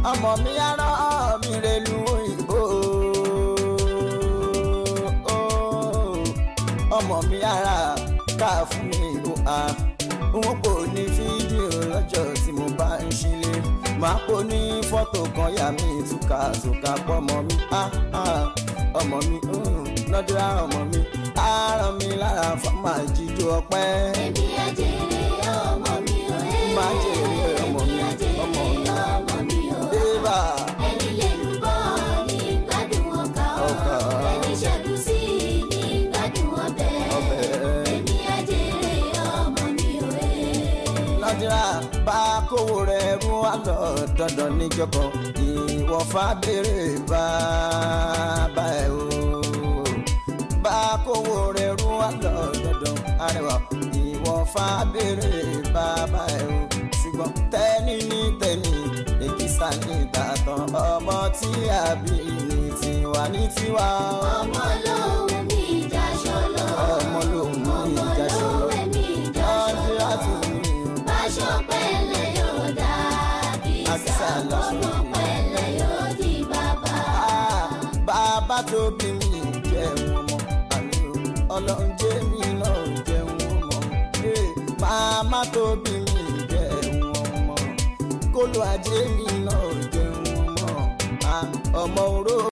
ọmọ mi ará mi relu òyìnbó ọmọ mi ara ká fún mi ìlú a wọn kò ní fídíò lọ́jọ́ tí mo bá ń ṣílé máa kó ní fọ́tò kan yà mí túkà túkà pọ̀ ọmọ mi ah, ah, ọmọ mi lọ́dúnrà ọmọ mi á ràn mí lára fọ́mà jíjó ọpẹ́. Èmi àjèrè ọmọ mi ò ẹ́. Máa jèrè ọmọ mi, Èmi àjèrè ọmọ mi. ọmọ mi ò ẹ́. débà Ẹni lè lù bọ́ ní gbádùn ọkà Ọkà. ọ́. Ẹni ṣẹ́gun sí ní gbádùn ọbẹ̀. Ọbẹ̀. Èmi àjèrè ọmọ mi ò ẹ́. lọ́dúnrà bá kówó rẹ̀ rú wá lọ dandan níjọkọ̀ ìwọ̀fà béèrè bàbá ẹ̀ o bá kówó rẹ̀ rú wá lọ dandan arẹwà ìwọ̀fà béèrè bàbá ẹ̀ o ṣùgbọ́n tẹ́ni ní tẹ́ni èkìsà ní ìtàtàn ọmọ tí a bí ní tiwa ní tiwa Ọmọ lòun mi ìjàṣọ lọ. ọmọ lòun ní ìjàṣọ Ọmọ lòun mi ìjàṣọ lọ́dúnrà lọ. tún ní o. Báṣọ pẹ̀lẹ́ yóò dá Àkísà kìsà. lọ́sùn. Ọmọ pẹ̀lẹ́ yóò di bàbá. Ah, bàbá tó bí mi jẹun ọmọ àmì o ọlọ́run jẹ́ mi náà jẹun ọmọ Eh, màmá tó bí mi jẹun ọmọ kólú ajé mi náà jẹun ọmọ Ah, ọmọ oró.